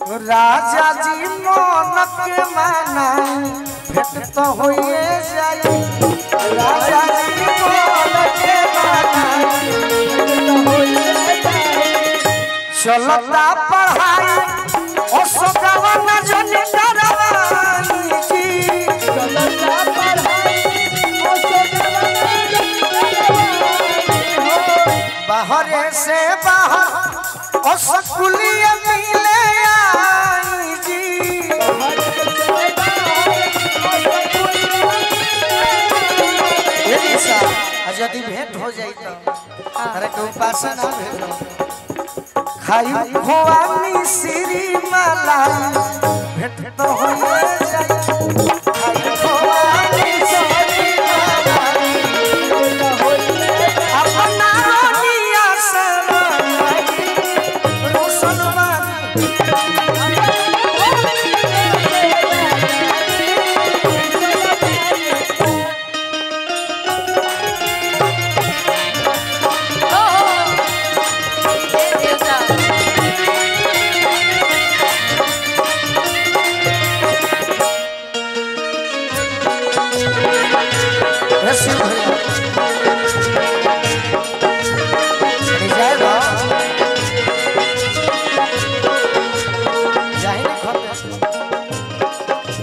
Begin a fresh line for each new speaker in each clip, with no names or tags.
राजा जी मन के मानाई भेट तो होइए जाई राजा जी मन के मानाई भेट तो होइए जाई चलता पढ़ाई ओ सदावा न जनी डरवानी जी चलता पढ़ाई ओ सदावा न जनी बाहरे से बाहर ओ सकुलिया मिले आई जी ये दिशा, आ यदि भेंट हो जाई तो अरे के उपासना भेटो खाई खोआनी श्री मलाई भेंट तो हो जाई खाई खोआनी श्री मलाई अपना रोनिया से मलाई रोशन बानी हे शिव भैया चली जाए बा जाए ना घर पे।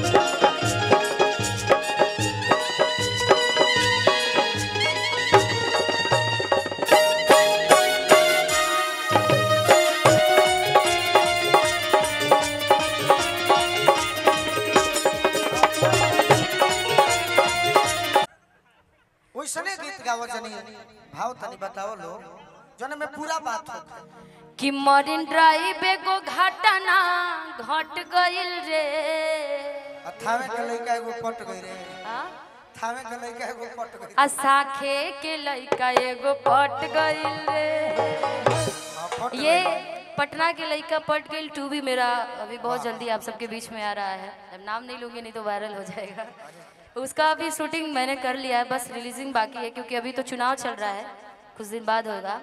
वैसने गीत गावो जनी भाव तनी बताओ लो जने में पूरा बात होता
कि मरीन ड्राइव एगो घटना घट गइल रे
थावे के लइका एगो पट गई रे
आ?
थावे के लइका एगो पट गई
आ साखे के लइका एगो पट गइल रे
हाँ, पट
ये पटना के लइका पट गइल टू भी मेरा अभी बहुत जल्दी आप सबके बीच में आ रहा है अब नाम नहीं लूंगी नहीं तो वायरल हो जाएगा उसका अभी शूटिंग मैंने कर लिया है बस रिलीजिंग बाकी है क्योंकि अभी तो चुनाव चल रहा है कुछ दिन बाद होगा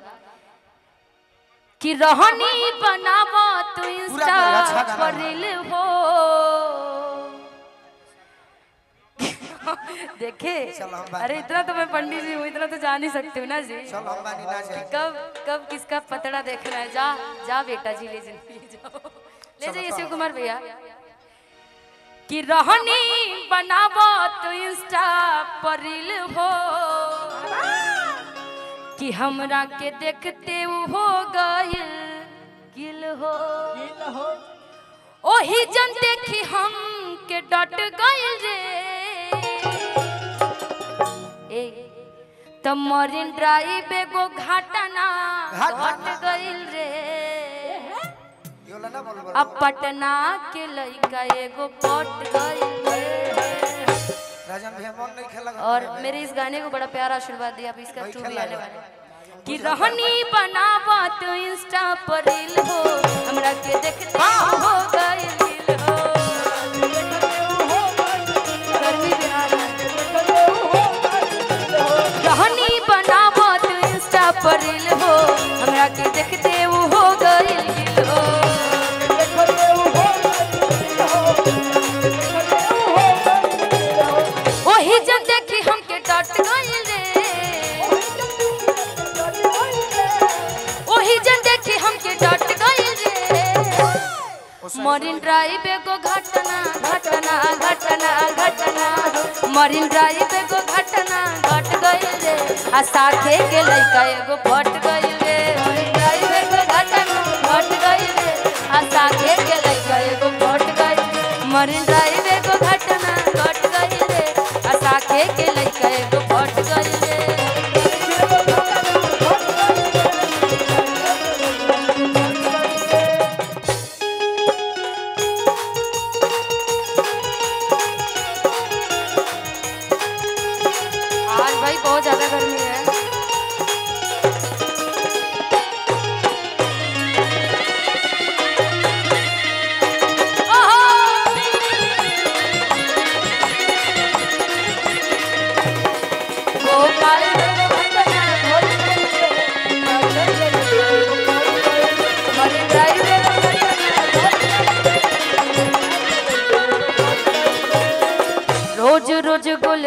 कि रहनी बनावा तू इंस्टा
अच्छा गाना
पर
बना।
रील हो देखे
चलो हम बात
अरे इतना तो मैं पंडित जी हूँ इतना तो जान ही सकती हूँ ना जी
चल हम बानी ना जाए
कब कब किसका पतड़ा देखना है जा जा बेटा जी ले जिंदगी जाओ ले जाइए शिव कुमार भैया कि रहनी बनावो तो इंस्टा पर रील हो कि हमरा के देखते उ हो गइल गिल हो ओही जन देखी हम के डट गइल रे ए त मरीन ड्राइव एगो घटना
घटना।
घट गइल रे
यो ला ना बोल बोल
अब पटना के लइका एगो पट गइल रे
राजन भैया मन नहीं खेला
और मेरे इस गाने को बड़ा प्यारा आशीर्वाद दिया अब इसका
वही
टू भी
खेला
आने
है।
वाला है कि रहनी बनावा तो इंस्टा पर रील हो हमरा के देखते हो गइल दिल हो गर्मी बिहार रहनी बनावा तो इंस्टा पर रील हो हमरा के देखते हो गइल दिल हो ओही जन देखी हमके डट गइल रे ओही जन देखी हमके डट गइल रे मरीन ड्राइव एगो घटना घटना घटना घटना मरीन ड्राइव एगो घटना घट गइल रे आ साथे के लइका एगो फट गइल रे मरीन ड्राइव एगो घटना घट गइल रे आ साथे के लइका एगो फट गइल मरीन ड्राइव एगो घटना घट गइल रे आ साथे के लइका एगो फट गइल रे आज भाई बहुत ज्यादा गर्मी है ओहो!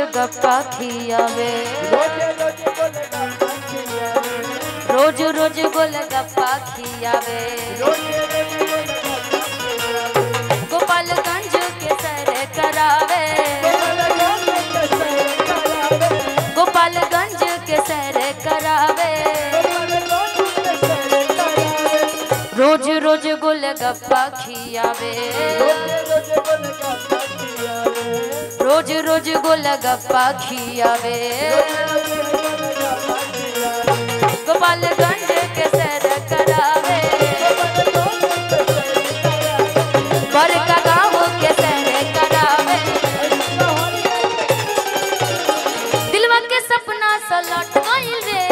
गोलगप्पा खियावे रोज रोज गोलगप्पा खियावे गोपालगंज के सर करावे गोपालगंज के सर करावे रोज रोज गोलगप्पा खियावे रोज रोज गोलगप्पा खियावे गोपालगंज के सर करावे बड़का गाँव के सर करावे दिलवा के सपना सलट गइल रे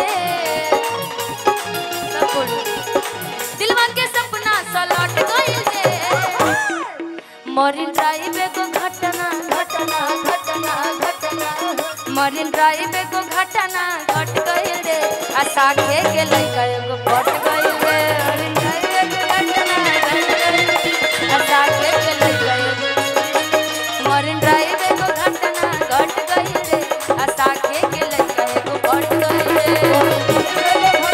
सब बोलो। दिलवा के सपना सलट गइल रे मरीन ड्राइव एगो घटना घटना घटना घटना मरीन ड्राइव एगो घटना घट गइल रे आ साथे के लइका एगो पट गइल रे मरीन ड्राइव एगो घटना घट गइल रे। आ साथे के लइका एगो मरीन ड्राइव एगो घटना घट गइल रे आ साथे के लइका एगो पट गइल रे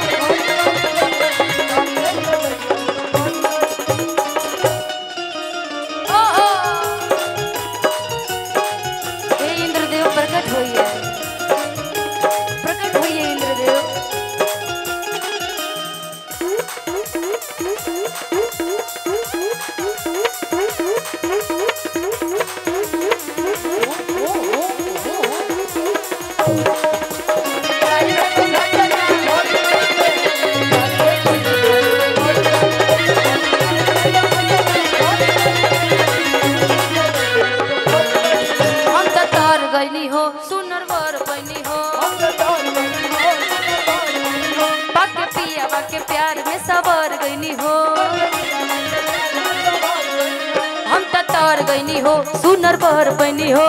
ओ ओ हे इंद्रदेव प्रकट होइए प्रकट होइए इंद्रदेव हम त तार गइनी हो सुनर वर बनी हो पक पिया के प्यार में सबर गइनी हो हम त तार गइनी हो सुनर वर बनी हो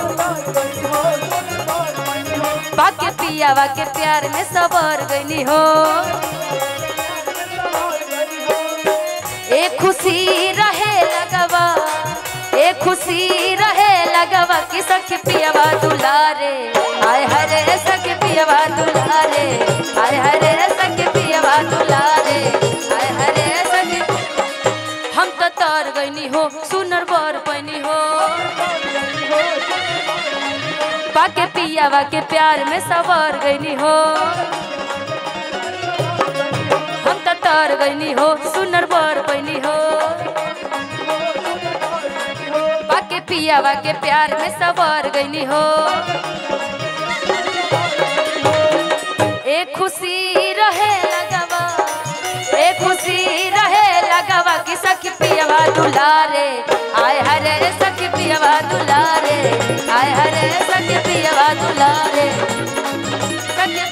पक पिया के प्यार में सबर गइनी हो ए खुशी रहे लगवा ए खुशी रहे लगवा कि सखी पियवा दुलारे आय हरे सखी पियवा दुलारे आय हरे सखी पियवा दुलारे आय हरे सखी हम तो तार गइनी हो सुनर बर पैनी हो पाके पियावा के प्यार में सवार गइनी हो हम तो तार गइनी हो सुनर बर पैनी हो पाके पियावा के प्यार में सवार गइनी हो एक खुशी रहे लगवा एक खुशी रहे लगवा कि सखी पियवा दुलारे आय हरे सखी पियवा दुलारे आय हरे सखी पियवा दुलारे सखी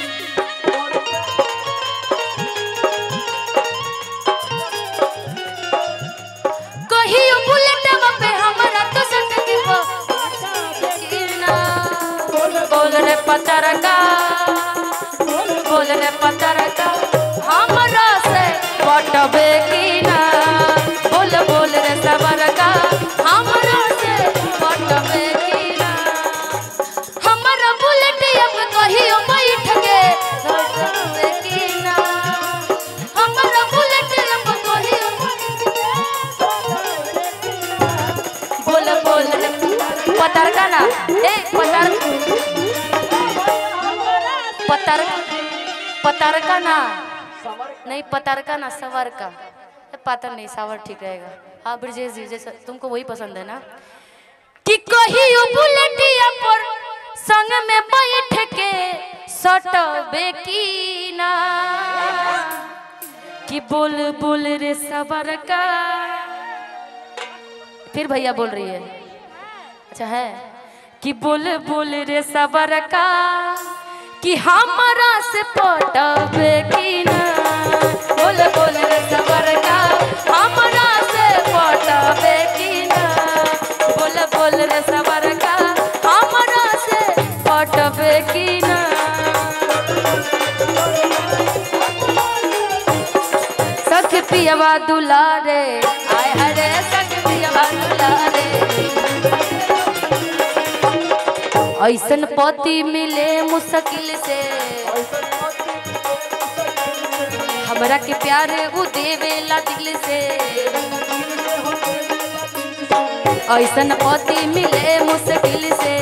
कहियो बुलेटवा पे हमरा तो सटकी हो गिरना बोल रे पतरका बोल रे पतरका हमरा से पटबे की ना बोल बोल रे सबरका हमरा से पटबे की ना हमरा बुलेट अब कहियो बैठ के पटबे की ना हमरा बुलेट अब कहियो बोल बोल रे पतरका ना ए पतर पतर पतरका ना नहीं पतरका ना सवर का ए, पातर नहीं सावर ठीक रहेगा हाँ ब्रजेश जी जैसा तुमको वही पसंद है ना कि कहियो बुलेटिया पर संग में बैठ के सटबे की ना कि बोल बोल रे सबर का फिर भैया बोल रही है अच्छा है कि बोल बोल रे सबर का कि हमारा से पटबे की ना बोल बोल रे सबर का हमारा से पटबे की ना बोल बोल रे सबर का हमारा से पटबे की ना सख पियवा दुलारे आय हरे सख पियवा दुलारे ऐसन पति मिले मुश्किल से हमरा के प्यार उ देवेला दिल से ऐसन पति मिले मुश्किल से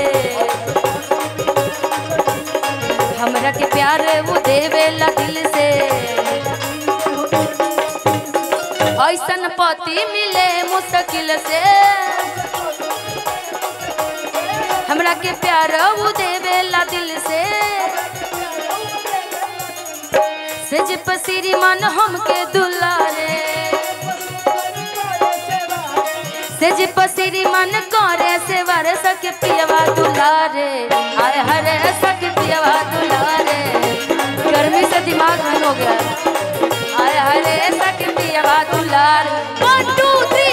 हमरा के प्यार उ देवेला दिल से ऐसन पति मिले मुश्किल से हमरा के प्यार उ देवेला दिल से सेज पसीरी मन हमके दुलारे सेज पसीरी मन करे से वर सक पियवा दुलारे आय हरे सक पियवा दुलारे गर्मी से दिमाग बंद हो गया आय हरे सक पियवा दुलारे वन टू थ्री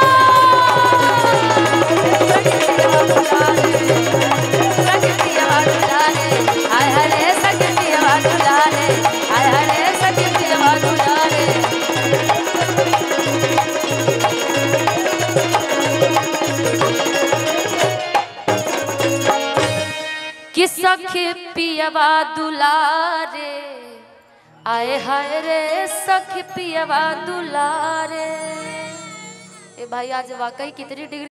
आय हरे सक पियवा दुलारे आय हरे सक पियवा दुलारे कि सखी पियवा दुलारे आए हाय रे सखी पियवा दुलारे ए भाई आज वाकई कितनी डिग्री